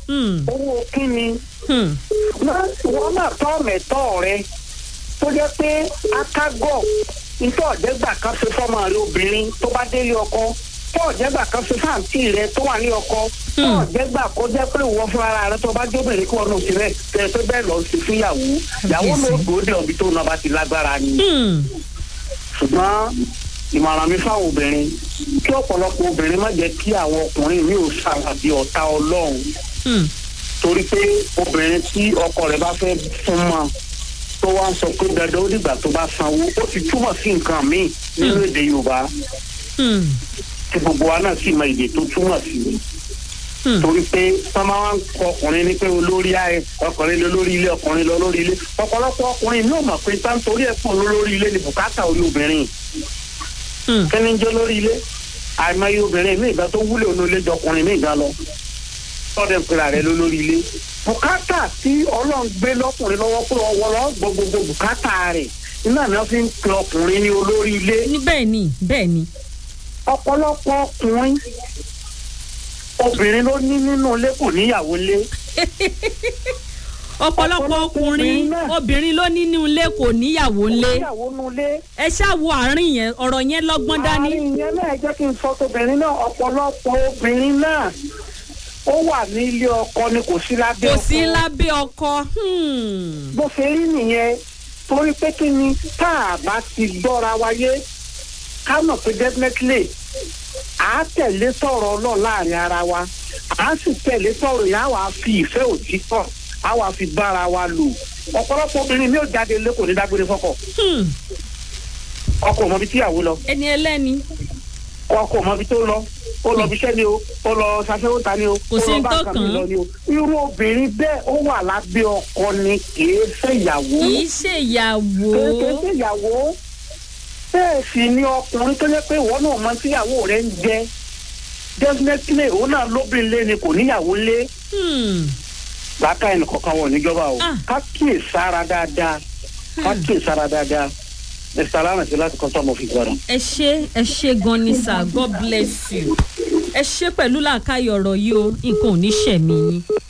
Hmm. owó kíni Hmm. náà wọn náà tọ́ mẹ́tọ́ rẹ tó jẹ́ pé akágọ̀ nítorí ọ̀jẹ̀gbà kan ṣe fọ́mọ rẹ obìnrin tó bá délé ọkọ tó ọ̀jẹ̀gbà kan ṣe fáǹtì rẹ tó wà ní ọkọ tó Hmm. ọ̀jẹ̀gbà kó jẹ́ pé ìwọ fún ara rẹ tó bá jóbìnrin kí wọn náà ti rẹ tẹ pé bẹ́ẹ̀ lọ sí fún ìyàwó ìyàwó Kábíyèsí. ló gbòódè ọ̀bí tó náà bá ti lágbára ni Hmm. ṣùgbọ́n ìmọ̀ràn mi fáwọn obìnrin kí ọ̀pọ̀lọpọ̀ obìnrin má jẹ́ kí àwọn ọkùnrin mi ò ṣàwàdí ọ̀tá ọlọ́run Hmm. torí pé obìnrin tí ọkọ rẹ̀ bá fẹ́ fún mọ́ tó wá ń sọ pé dandan ó dìgbà tó bá sanwó ó ti túmọ̀ sí nǹkan míì nínú èdè yorùbá Hmm. tí gbogbo wa náà sì mọ èdè tó túmọ̀ sí Hmm. torí pé wọ́n máa ń kọ ọkùnrin ní pé olórí ayé ọkùnrin lọ lórí ilé ọkùnrin lọ lórí ilé ọ̀pọ̀lọpọ̀ ọkùnrin ní òmà pé tá nítorí ẹ̀ pọ̀ lórí ilé ni bùkátà orí obìnrin Hmm. kí ni ń jẹ́ lórí ilé àìmọye obìnrin mi ìgbà tó wúlò ní ilé jọkùnrin mi ìgbà lọ tọ́dẹ̀ ń pera rẹ̀ ló lórí ilé bùkátà tí ọlọ́run gbé lọ́kùnrin lọ́wọ́ pé ọwọ́ lọ gbọ́ gbogbo bùkátà rẹ̀ iná ni wọ́n fi ń pe ọkùnrin ní olórí ilé ní bẹ́ẹ̀ ni bẹ́ẹ̀ ni. ọ̀pọ̀lọpọ̀ ọkùnrin obìnrin ló ní nínú ilé kò níyàwó ilé ọ̀pọ̀lọpọ̀ Ọ̀pọ̀lọpọ̀ ọkùnrin obìnrin náà. obìnrin ló nínú ilé kò níyàwó kò ńlé níyàwó nínú ilé. ẹ ṣáà wo àárín yẹn ọ̀rọ̀ yẹn lọ́gbọ́n dání. àárín yẹn náà jẹ́ kí n sọ tóbìnrin náà ọ̀pọ̀lọpọ̀ obìnrin náà ó wà ní ilé ọkọ ni kò sí lábẹ́ kò ọkọ. sí lábẹ́ ọkọ. Hmm. bó ṣe rí nìyẹn torí pé kí ni tá a bá ti gbọ́ra wáyé ká mọ̀ pé definitely à á tẹ̀lé sọ̀rọ̀ náà láàrin ara wa à á sì tẹ̀lé sọ̀rọ̀ yẹn á wàá fi ìfẹ́ òtítọ́ á wàá fi bára wa lò ọ̀pọ̀lọpọ̀ obìnrin mi ò jáde lé kò ní dágbére fọ́kọ Hmm. ọkọ ò mọ ibi tíyàwó lọ ẹni ẹlẹ́ni ọkọ ò mọ ibi tó lọ ó lọ ibiṣẹ́ ni o ó lọ ṣaṣẹ́wó ta ni o Kò ó sí lọ ní bá tó nǹkan kàn mi án. lọ ni o irú obìnrin bẹ́ẹ̀ ó wà lábẹ́ ọkọ ni kì í ṣèyàwó kì í ṣèyàwó. kéèké ṣèyàwó bẹ́ẹ̀ sì ni ọkùnrin tó yẹ pé ìwọ náà mọ tíyàwó rẹ̀ ń jẹ definitely òun náà lóbìnrin lé ni kò níyàwó lé Hmm. làákà ẹnì kọ̀ọ̀kan wọ̀ níjọba o Ah. ká kíyè sára dáadáa ká kíyè sára dáadáa mr alamasi láti kọ́ sọ́mọ́ fi gbọ́dọ̀. ẹ ṣe ẹ ṣe gan ni sir god bless you ẹ ṣe pẹ̀lú làákàyè ọ̀rọ̀ yìí o nǹkan ò ní ṣẹ̀mí yín